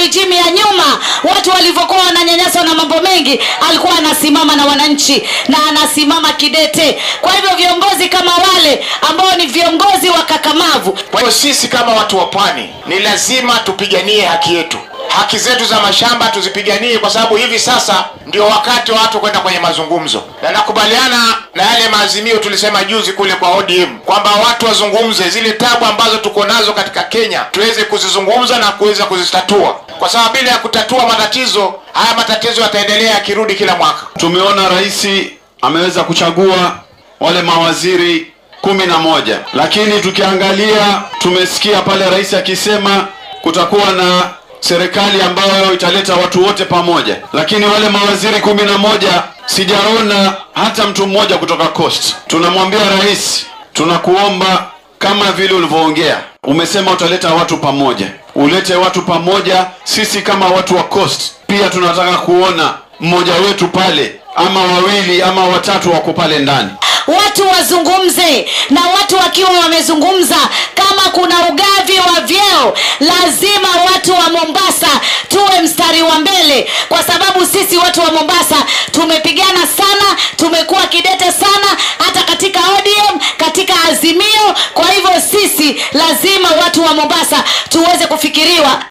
rijimu ya nyuma watu walivyokuwa wananyanyaswa na mambo mengi alikuwa anasimama na wananchi na anasimama kidete kwa hivyo viongozi kama wale ambao ni viongozi wakakamavu Kwa hiyo sisi kama watu wa pwani ni lazima tupiganie haki yetu, haki zetu za mashamba tuzipiganie, kwa sababu hivi sasa ndio wakati wa watu kwenda kwenye mazungumzo, na nakubaliana na yale maazimio tulisema juzi kule kwa ODM kwamba watu wazungumze zile tabu ambazo tuko nazo katika Kenya, tuweze kuzizungumza na kuweza kuzitatua, kwa sababu bila ya kutatua matatizo haya, matatizo yataendelea yakirudi kila mwaka. Tumeona rais ameweza kuchagua wale mawaziri kumi na moja, lakini tukiangalia, tumesikia pale rais akisema kutakuwa na serikali ambayo italeta watu wote pamoja, lakini wale mawaziri kumi na moja sijaona hata mtu mmoja kutoka Coast. Tunamwambia rais, tunakuomba kama vile ulivyoongea, umesema utaleta watu pamoja, ulete watu pamoja. Sisi kama watu wa Coast pia tunataka kuona mmoja wetu pale ama wawili ama watatu wako pale ndani. watu wazungumze na watu wakiwa wamezungumza kama kuna ugavi wa vyeo lazima watu wa mombasa tuwe mstari wa mbele kwa sababu sisi watu wa mombasa tumepigana sana tumekuwa kidete sana hata katika odm katika azimio kwa hivyo sisi lazima watu wa mombasa tuweze kufikiriwa